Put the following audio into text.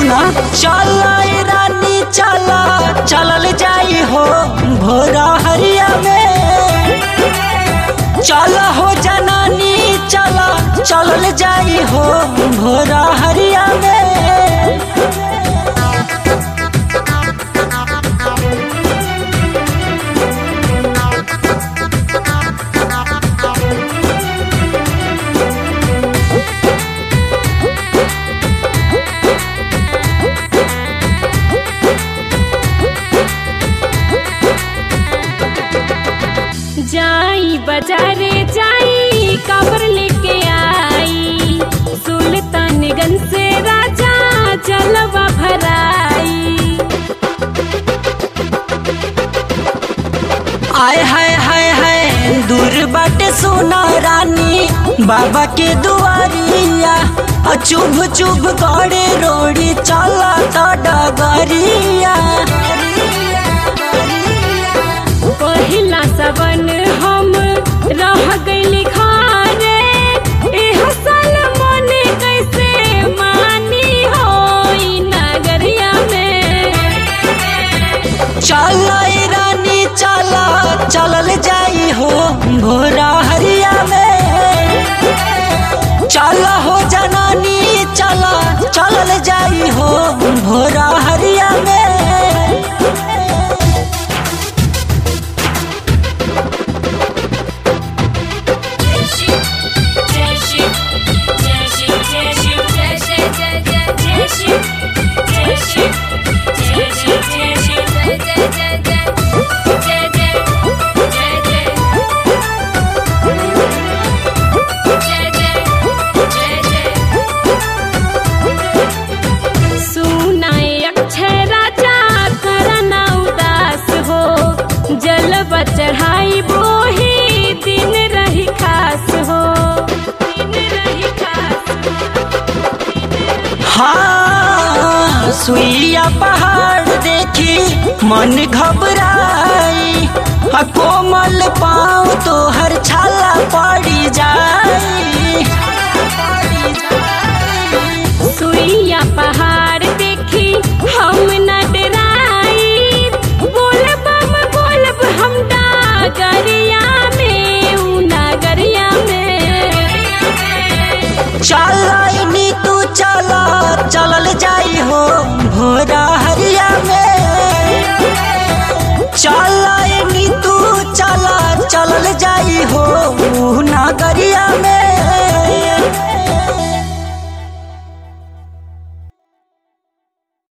सुना चल रानी चला चलल जाई हो भोरा हरिया में चल हो जनानी चला चलल जाई हो भोरा हरिया में जाई बाजारे जाई काबर लेके आई सुल्तानगंज से राजा जलवा भराई आय हाय हाय हाय दूर बाटे सोना रानी बाबा के दुआरिया आ चुभ चुभ गड़े रोड़ी चला तो डगरिया पहिला सबन हम रह गइली घरे एह साल मने कैसे मानी होई नगरिया में चल रानी चला चलल जाई हो भोरा हरिया में चल हो जनानी चला चलल जाई हो भोरा हरिया में सुनाए अक्षय राजा करना उदास हो जल चढ़ाई बोही दिन रही खास हो दिन रही खास हाँ सुइया पहाड़ देखी मन घबराई आ कोमल पाँव तो हर छाला पड़ी जाए